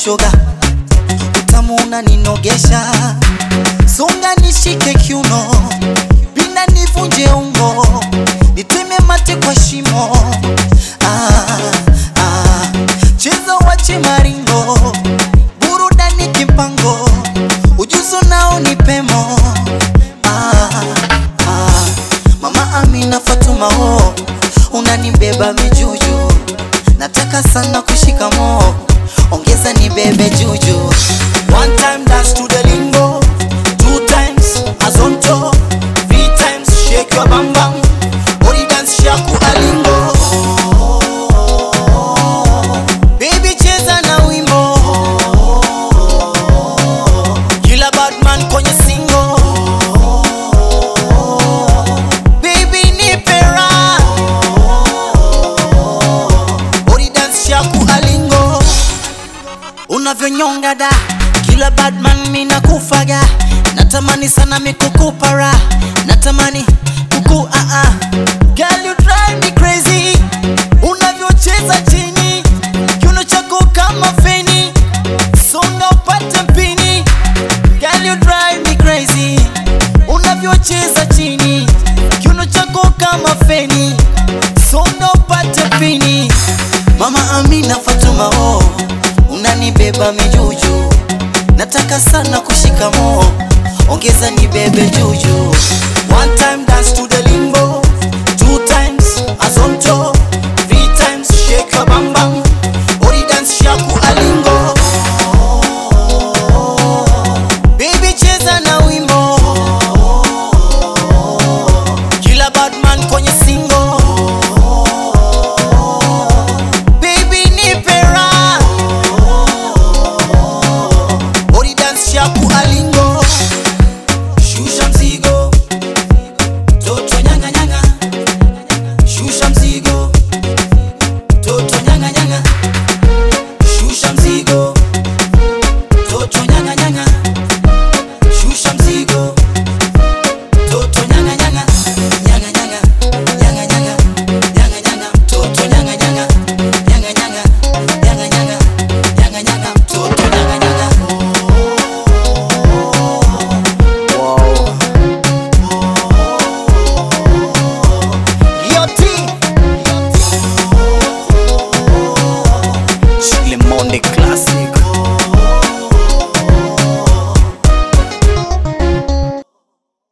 shoga, utamu unaninogesha, songa nishike kiuno, pinda nivunje ungo, niteme mate kwa shimo. Ah, ah, cheza wache maringo, burudani kimpango, ujuzo nao ni pemo. Ah, ah, Mama Amina Fatuma ho, unanibeba mijuju, nataka sana kushika mo, ongeza nibebe juju. One time dance to the lingo, two times azonto, three times shake your bam bam, body dance shaku alingo. Baby cheza na wimbo, kila badman kwenye singo. Baby nipe raha, body dance shaku alingo unavyonyonga da kila badman mina kufaga natamani sana mikukupara natamani kuku ah -ah. Girl you drive me crazy unavyocheza chini kiuno chako kama feni songa upate mpini Girl you drive me crazy unavyocheza chini kiuno chako kama feni songa upate mpini Mama Amina Fatuma oh, unanibeba mijuju, nataka sana kushika mo, ongeza nibebe juju. One time dance to the limbo, two times azonto,